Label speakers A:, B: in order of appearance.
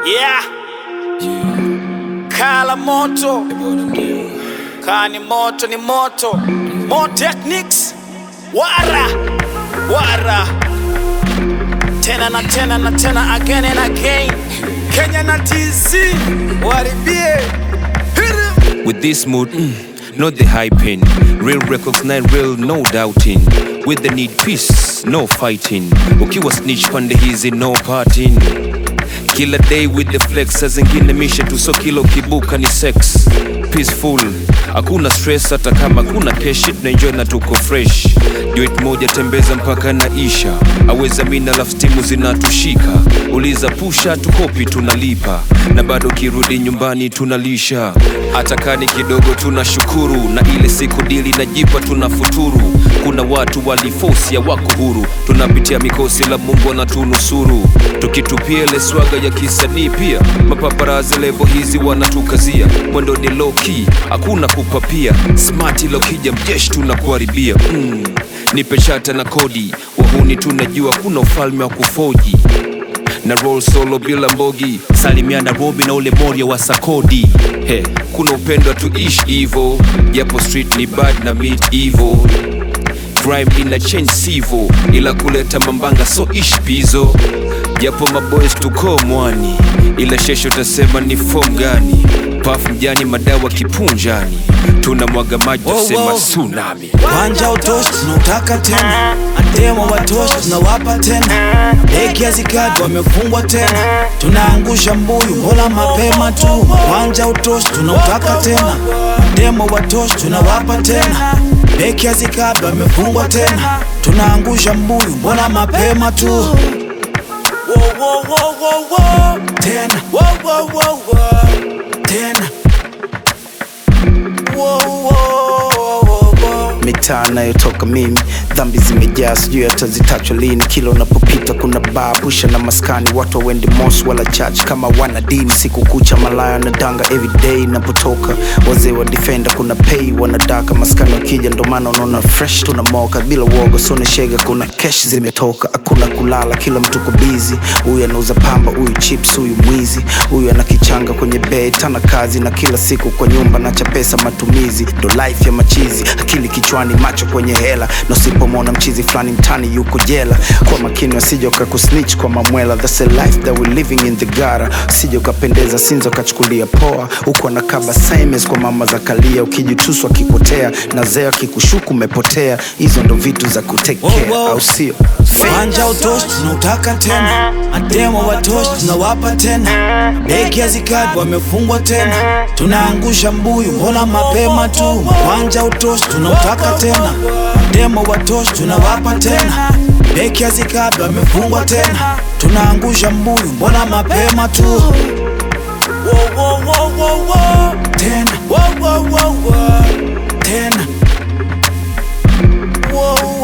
A: Yeah. Kala moto kaa ni moto ni moto Mo techniques wara wara tena na tena na tena again and again Kenya na TZ waribie Hit 'em.
B: With this mood, mm, not the hyping. Real recognize real, no doubting. With the need peace, no fighting. Ukiwa snitch pande hizi, no parting. Kila day with the flex, saa zingine mishe tu so kilo kibuka ni sex. Peaceful, hakuna stress hata kama kuna keshi, tunaenjoy na tuko fresh. Duet moja tembeza mpaka naisha, aweza mina laf stimu zinatushika. Uliza pusha tukopi tunalipa, na bado kirudi nyumbani tunalisha. Hata kani kidogo tunashukuru, na ile siku dili najipa tunafuturu. Kuna watu walifosia wako huru, tunapitia mikosi la Mungu anatunusuru. Tukitupia ile swaga ya kisanii pia, mapaparazi levo hizi wanatukazia. Mwendo ni low key, hakuna kupapia. Smart lokija mjeshi tunakuharibia mm. Nipe shata na kodi, wahuni tunajua kuna ufalme wa kufoji na roll solo bila mbogi salimia Nairobi na ule moria wa Sakodi he, kuna upendo tuishi hivo japo street ni bad na meet evil crime ina change sivo ila kuleta mambanga so ish pizo japo maboys tuko mwani ila shesho utasema ni form gani paf mjani madawa kipunjani tuna mwaga maji
A: Wow,
B: tasema
A: wow.
B: tsunami
A: Wanja utoshi tunautaka tena, ademo watoshi tunawapa tena, beki hazikadi wamefungwa tena, tunaangusha mbuyu hola mapema tu. Wanja utoshi tunautaka tena, ademo watoshi tunawapa tena, beki hazikadi wamefungwa tena, tunaangusha mbuyu mbona mapema tu. Wo, wo, wo, wo, wo. Tena wo, wo, wo, wo. tena Wo, wo, wo, wo, wo.
C: mitaa nayotoka mimi dhambi zimejaa sijui hata zitachwa lini kila unapopita kuna baa pusha na maskani watu wawendi mos wala church kama wana dini siku kucha malaya na danga everyday napotoka wazee wa defender kuna pay wanadaka maskani wakija ndo maana unaona fresh tunamoka bila uoga sone shega kuna kesh zimetoka hakuna kulala kila mtu ko bizi huyu anauza pamba huyu chips huyu mwizi huyu ana kichanga kwenye bed tana kazi na kila siku kwa nyumba nacha pesa matumizi ndo life ya machizi akili kichwani macho kwenye hela na usipomwona mchizi fulani mtani yuko jela kwa makini wasije ukakusnitch kwa mamwela that's a life that we living in the gara usije ukapendeza sinza ukachukulia poa huku anakaba simes kwa mama za kalia ukijituswa akipotea na zeo akikushuku umepotea hizo ndo vitu za kutekea
A: Wow, wow.
C: au sio
A: Wanja utoshi tunautaka tena, ademo watoshi tunawapa tena, beki hazikadi wamefungwa tena, tunaangusha mbuyu mbona mapema tu. Wanja utoshi tunautaka tena, ademo watoshi tunawapa tena, beki hazikadi wamefungwa tena, tunaangusha mbuyu mbona mapema tu. Wo, wo, wo, wo, wo. Tena wo, wo, wo, wo. tena wo,